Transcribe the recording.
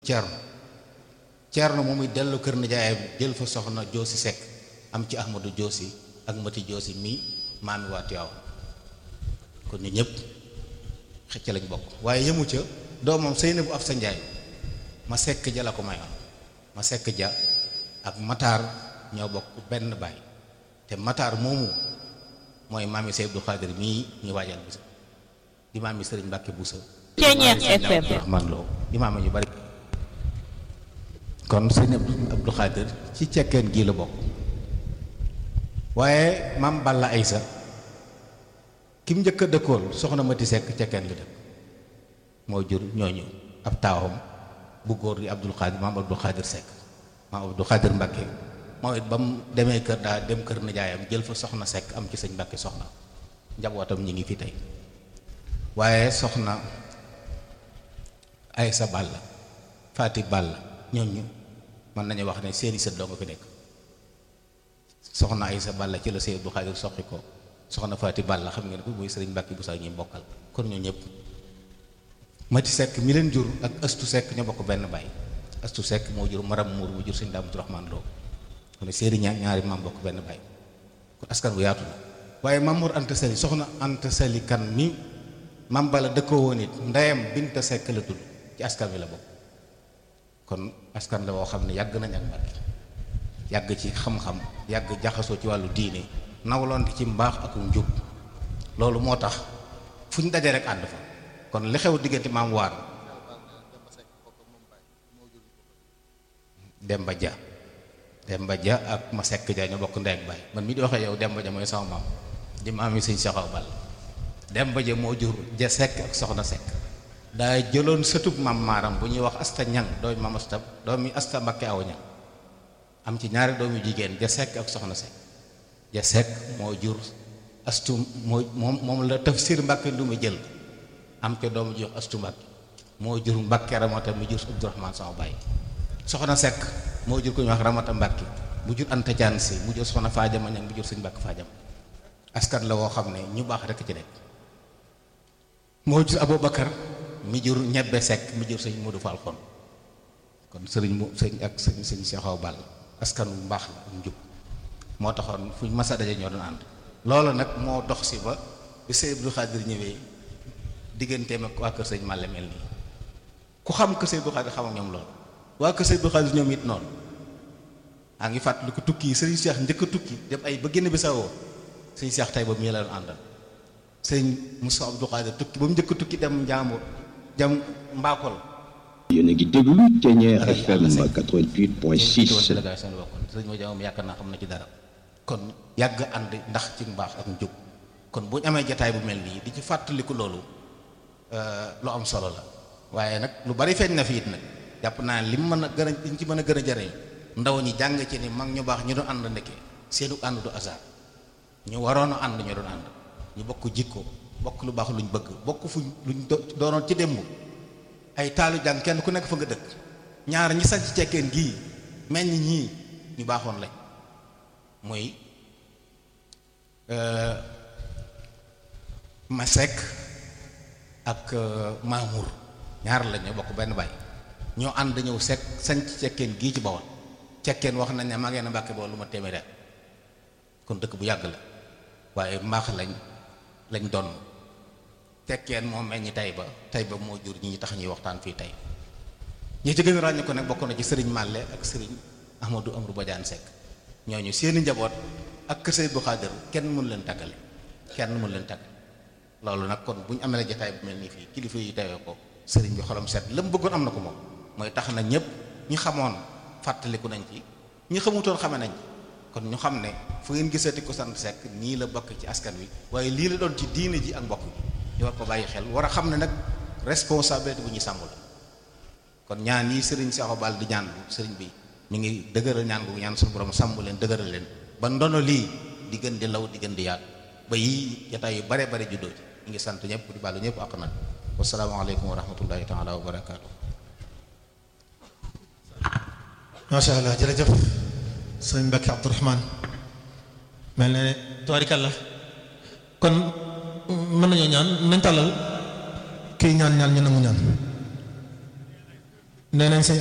Ceerno Ceerno moom it dellu kër nijaayam jël fa soxna Joosi Sekk am ci Ahmadu Joosi ak Mati Joosi mii maami waa Tiwaawan kon ñu ñëpp xëcc lañ bokk waaye yëmu ca doomam Seyna bu af sa njaay ma sekk ja la ko mayoon ma sekk ja ak Matar ñoo bokk benn baay te Matar moomu mooy maami Seydi Abdou Khadir mii ñu waajal bisa di maami Sëriñ Mbàkke Buso Ceeñeex FM Rahmaan Lo imaam ñu bari kon sëñ Abdou Khadir ci cekkeen gii la bokk waaye maam Balla Aysa ki mu njëkk a dëkkool soxna Mati Sekk cekkeen la dëkk moo jur ñooñu ab taawam bu góor di Abdou Khadir maam Abdou Khadir Sekk maam Abdou Khadir Mbàkke moo it ba mu demee kër daa dem kër nijaayam jël fa soxna Sekk am ci sëñ Mbàkke soxna njabootam ñi ngi fi tey waaye soxna Aysa Balla Faati Balla ñooñu mën nañu wax ne seeni sët doo nga fi nekk soxna Aysa Balla ci la Sëñ Abdou Khadir soqi ko soxna Faati Balla xam ngeen ko muy sëriñ Mbàkke bu sax ñuy bokkal kon ñoo ñëpp Mati Sekk mi leen jur ak Astu Sekk ñoo bokk benn baay Astu Sekk moo jur Maram Muur mu jur sëñ Daamatu Raxmaan Lo kon ne seeni ñaar ñaari maam bokk benn baay kon askan bu yaatu la waaye Mamour Anta Sali soxna Anta Sali kan mi maam Balla dëkkoo woon it ndeyam Binta Sekk la tudd ci askan wi la bokk kon askan la woo xam ne yàgg nañ ak Mbàkke yàgg ci xam-xam yàgg jaxasoo ci wàllu diine nawloonte ci mbaax ak njub loolu moo tax fu ñu daje rek ànd fa kon li xew diggante maam waar Demba Dia Demba Dia ak ma sekk ja ñoo bokk ndey ak baay man mi di waxee yow Demba Dia mooy sama maam di maam yi sëñ Saxaw Bal Demba Dia moo jur ja sekk ak soxna sekk daa jëloon sëtub maam maaram bu ñuy wax asta ñang doomi maam asta doomi asta mbakke aw ñang am ci ñaari doomi jigéen ja sekk ak soxna sekk ja sekk moo jur astu moo moom moom la tafsir mbàkke lu mu jël am ca doomu ji wax astu mbàkke moo jur mbàkke ramata mu jur abdurahmaan sama baay soxna sekk moo jur ko ñu wax ramata mbàkke mu jur anta jaan si mu jur soxna faajama ñang mu jur sëñ mbàkke faajam askan la woo xam ne ñu baax rekk ci nekk moo jur abubakar mi jur ñebbe sekk mi jur sëñ Modou Fall xon kon sëriñ mu sëñ ak sëñ sëñ Seexaw Ball askan wu mbaax la ak njub moo taxoon fuñ masa daje ñoo doon ànd loolu nag moo dox si ba bi sëñ Abdou Khadir ñëwee digganteem ak waa kër sëñ Malle mel nii ku xam kër sëñ Abdou Khadir xam ak ñoom loolu waa kër sëñ Abdou Khadir ñoom it noonu a ngi fàttali ko tukki yi sëriñ Seex njëkk a tukki dem ay ba génn bi sawoo sëñ Seex tey ba mu la doon àndal sëñ Moussa Abdou Khadir tukki ba mu njëkk a tukki dem Njaambur jam mbaakol yéen a ngi déglu Ceeñeer FM 88.6 délégation la bokkoon sëñ ma jamoom yaakaar naa xam na ci dara kon yàgg ànd ndax ci mbaax ak njub kon bu ñu amee jataay bu mel nii di ci fàttaliku loolu lu am solo la waaye nag lu bari feeñ na fi it nag jàpp naa li mu mën a gën a liñ ci mën a gën a jariñ ndaw ñi jàng ci ni mag ñu baax ñu doon ànd ndekke seenu ànd du hasard ñu waroon a ànd ñu doon ànd ñu bokk jikko bokk lu baax luñ bëgg bokk fuñ luñ doonoon ci démb ay taalu jàng kenn ku nekk fa nga dëkk ñaar ñi sañ ci cekkeen gii meññ ñii ñu baaxoon lañ muy Masek ak Mamour ñaar la ñoo bokk benn baay ñoo ànd ñëw sekk sañ ci cekkeen gii ci Bawol cekkeen wax nañ ne maa ngeen a Mbàkke Bawol lu ma téeméeri at kon dëkk bu yàgg la waaye mbaax lañ lañ doon tekkeen moo meññ tey ba tey ba moo jur ñi tax ñuy waxtaan fii tey ñi ci gën a ràññu ko nag bokk na ci sëriñ Màlle ak sëriñ Ahmadou Amrou Badiane Seck ñooñu seeni njaboot ak kër Seydi Abdou Khadir kenn mënu leen tàggale kenn mënu leen tàggale loolu nag kon bu ñu amee la jotaay bu mel nii fii kilifa yi tewee ko sëriñ bi xolam set la mu bëggoon am na ko moom mooy tax na ñëpp ñi xamoon fàttaliku nañ ci ñi xamutoon xame nañ ci kon ñu xam ne fu ngeen gisati ko sant Seck nii la bokk ci askan wi waaye lii la doon ci diine ji ak mbokk bi ñu war ko bàyyi xel war a xam ne nag responsabilité bu ñuy sàmm la kon ñaan yi sëriñ Seexu Bal di ñaan bu sëriñ bi mi ngi dëgëral ñaan bu ñaan suñu borom sàmm leen dëgëral leen ba ndono lii di gën di law di gën di yaatu ba yii jotaay yu bare bare juddoo ci ñu ngi sant ñëpp di baalu ñëpp ak nag wasalaamaaleykum wa rahmatullahi taala wa barakaatu. macha allah jërëjëf sëñ Mbacke Abdourahman mel ne tubaarikàlla kon mën nañoo ñaan nañ tàllal kii ñaan ñaan ñu nangu ñaan nee nañ sëñ